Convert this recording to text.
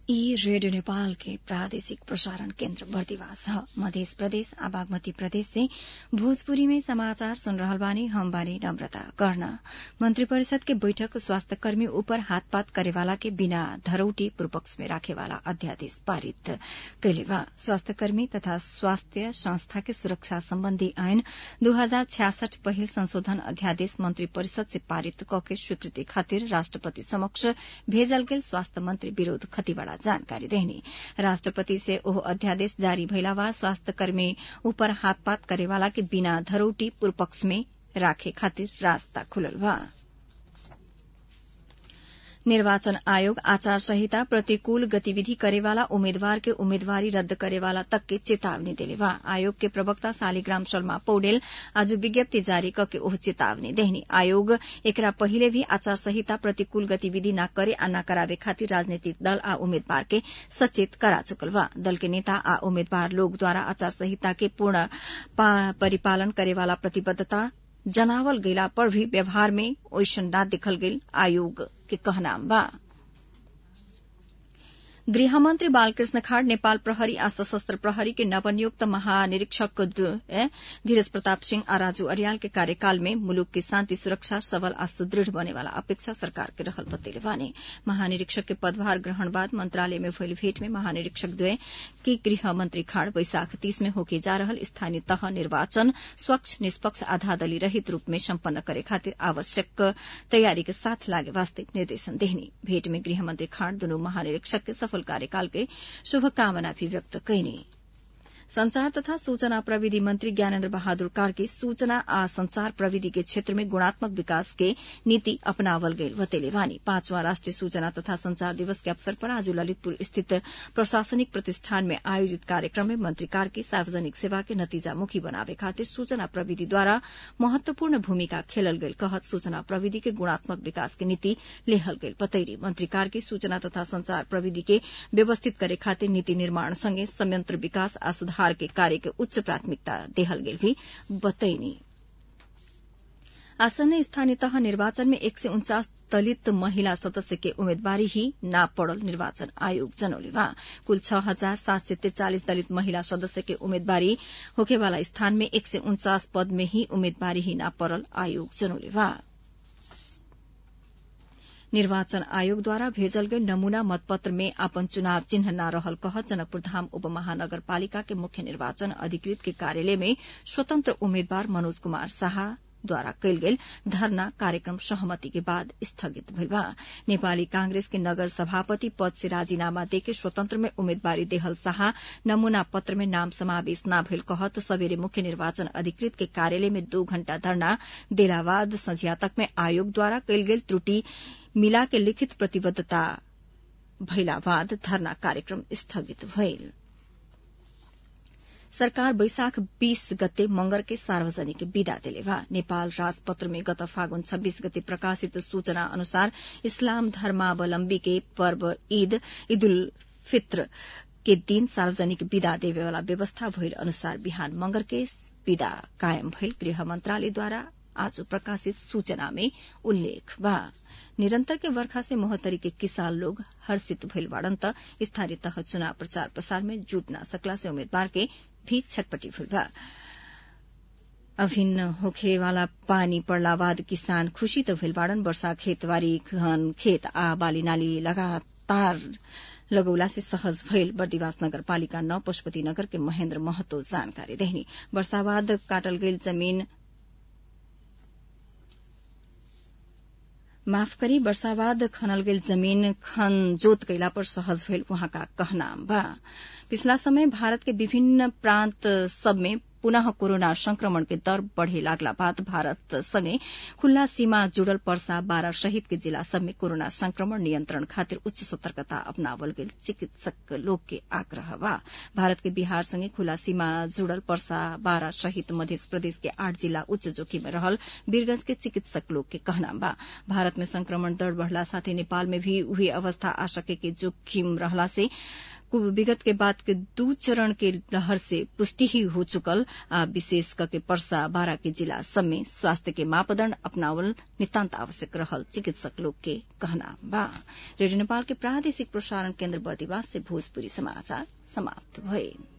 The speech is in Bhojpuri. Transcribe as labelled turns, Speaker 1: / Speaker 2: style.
Speaker 1: ई रेडियो नेपाल के प्रादेशिक प्रसारण केन्द्र बर्दिवास ह मध्य प्रदेश आ बागमती प्रदेश से भोजपुरी में समाचार सुन रहल बानी हम बानी नम्रता कर्ण मंत्री परिषद के बैठक स्वास्थ्य कर्मी ऊपर हाथपात करेवाला के बिना धरौटी पूर्वपक्ष में राखेवाला अध्यादेश पारित कैले बा स्वास्थ्य कर्मी तथा स्वास्थ्य संस्था के सुरक्षा सम्बन्धी ऐन दू हजार छ्यासठ पहिल संशोधन अध्यादेश मंत्री परिषद से पारित कके स्वीकृति खातिर राष्ट्रपति समक्ष भेजल गेल स्वास्थ्य मंत्री विरोध खतिवड़ा जानकारी देहनी राष्ट्रपति से ओह अध्यादेश जारी भइला बाद स्वास्थ्य कर्मी ऊपर हाथपात करेवाला के बिना धरौटी पूर्वपक्ष में राखे खातिर रास्ता खुलल बा निर्वाचन आयोग आचार संहिता प्रतिकूल गतिविधि करेवाला उम्मेद्वार के उम्मेदवारी रद्द करेवाला तक के चेतावनी देले बा आयोग के प्रवक्ता शालिग्राम शर्मा पौडेल आज विज्ञप्ति जारी करके ओह चेतावनी देहनी आयोग एकरा पहिले भी आचार संहिता प्रतिकूल गतिविधि न करे आ न करावे खातिर राजनीतिक दल आ उम्मेद्वार के सचेत करा चुकल बा दल के नेता आ उम्मेद्वार लोग द्वारा आचार संहिता के पूर्ण परिपालन करेवाला प्रतिबद्धता जनावल गैला पर भी व्यवहार में ओइसन ना देखल गेल आयोग के कहनाम बा गृहमन्त्री बालकृष्ण खाड़ नेपाल प्रहरी आ सशस्त्र प्रहरी के नवनियुक्त महानिरीक्षक धीरज प्रताप सिंह आ राजू अरियाल के कार्यकाल में मुलुक की शान्ति सुरक्षा सबल आ सुदृढ़ बनेवाला अपेक्षा सरकार के रहल बतैले बानी महानिरीक्षक के पदभार ग्रहण बाद मंत्रालय में भइल भेट में महानिरीक्षक द्वय के गृह मंत्री खाड़ वैशाख तीस में होके जा रहल स्थानीय तह निर्वाचन स्वच्छ निष्पक्ष आधादली रहित रूप में सम्पन्न करे खातिर आवश्यक तैयारी के साथ लागे वास्ते निर्देशन देहनी भेट में गृहमंत्री खाड़ दुनू महानिरीक्षक के सफल कार्यकाल के शुभकामना भी व्यक्त कैनी संचार तथा सूचना प्रविधि मंत्री ज्ञानेन्द्र बहादुर कार्की सूचना आ संचार प्रविधि के क्षेत्र में गुणात्मक विकास के नीति अपनावल गईल बतेले वानी पांचवां राष्ट्रीय सूचना तथा संचार दिवस के अवसर पर आज ललितपुर स्थित प्रशासनिक प्रतिष्ठान में आयोजित कार्यक्रम में मंत्री कार्की सार्वजनिक सेवा के नतीजामुखी बनावे खातिर सूचना प्रविधि द्वारा महत्वपूर्ण भूमिका खेलल गईल कहत सूचना प्रविधि के गुणात्मक विकास के नीति लेहल गईल बतैरी मंत्री कार्की सूचना तथा संचार प्रविधि के व्यवस्थित करे खातिर नीति निर्माण संगे संयंत्र विकास आ सुधार सुधार के कार्य के उच्च प्राथमिकता देहल गेल भी बतैनी आसन्न स्थानीय तह निर्वाचन में एक सय उन्चास दलित महिला सदस्य के उम्मेदवारी ही ना पड़ल निर्वाचन आयोग जनौले बा कुल छह हजार सात सय त्रिचालिस दलित महिला सदस्य के उम्मेदवारी होखेवाला स्थान में एक सय उन्चास पद में ही उम्मेदवारी ही ना पड़ल आयोग जनौले बा निर्वाचन आयोगद्वारा भेजल गई नमूना मतपत्र में अपन चुनाव चिन्ह न रहल कह जनकपुर धाम उपमहानगरपालिका के मुख्य निर्वाचन अधिकृत के कार्यालय में स्वतंत्र उम्मेद्वार मनोज कुमार शाह द्वारा कैल गेल धरना कार्यक्रम सहमति के बाद स्थगित भइल बा नेपाली कांग्रेस के नगर सभापति पद से राजीनामा देके स्वतंत्र में उम्मेदवारी देहल शाह नमूना पत्र में नाम समावेश न भइल कहत सबेरे मुख्य निर्वाचन अधिकृत के कार्यालय में दो घण्टा धरना देला बाद संझिया तक में आयोग द्वारा कैल गेल त्रुटि मिला के लिखित प्रतिबद्धता भइला बाद धरना कार्यक्रम स्थगित भइल सरकार वैशाख 20 गते मंगर के सार्वजनिक विदा देले बा नेपाल राजपत्र में गत फागुन 26 गते प्रकाशित सूचना अनुसार इस्लाम धर्मावलम्बी के पर्व ईद ईद उल फित्र के दिन सार्वजनिक विदा देवे वाला व्यवस्था भइल अनुसार बिहान मंगर के विदा कायम भइल गृह मंत्रालयद्वारा आज प्रकाशित सूचना में उल्लेख बा निरंतर के वर्षा से मोहतरी के किसान लोग हर्षित भइल बाड़न त स्थानीय तह चुनाव प्रचार प्रसार में जुट न सकला से उम्मीदवार के भी छटपटी भइल बा अभिन्न होखे वाला पानी पड़ला बाद किसान खुशी त भइल बाड़न वर्षा खेतबारी घन खेत आ बाली नाली लगातार लगौला से सहज भइल बर्दिवास नगरपालिका नौ पशुपति नगर के महेन्द्र महतो जानकारी देहनी वर्षाबाद काटल गईल जमीन माफ करी वर्षाबाद खनल गेल जमीन खन जोत कैला पर सहज भइल उहाँका कहनाम बा पिछला समय भारत के विभिन्न प्रान्त सब में पुनः कोरोना संक्रमण के दर बढ़े लागला बाद भारत संगे खुल्ला सीमा जुड़ल पर्सा बारा सहित के जिला सब में कोरोना संक्रमण नियंत्रण खातिर उच्च सतर्कता अपनावल गेल चिकित्सक लोग के आग्रह बा भारत के बिहार संगे खुला सीमा जुड़ल पर्सा बारा सहित मध्य प्रदेश के आठ जिला उच्च जोखिम में रहल वीरगंज के चिकित्सक लोग के कहना बा भारत में संक्रमण दर बढ़ला साथै नेपाल में भी उही अवस्था आ सके के जोखिम रहला से विगत के बाद के दू चरण के लहर से पुष्टि ही हो चुकल आ विशेष करके पर्सा बारा के जिला सब में स्वास्थ्य के मापदण्ड अपनावल नितान्त आवश्यक रहल चिकित्सक लोग के कहना बा रेडियो नेपाल के प्रादेशिक प्रसारण केन्द्र बर्दिवास से भोजपुरी समाचार समाप्त भए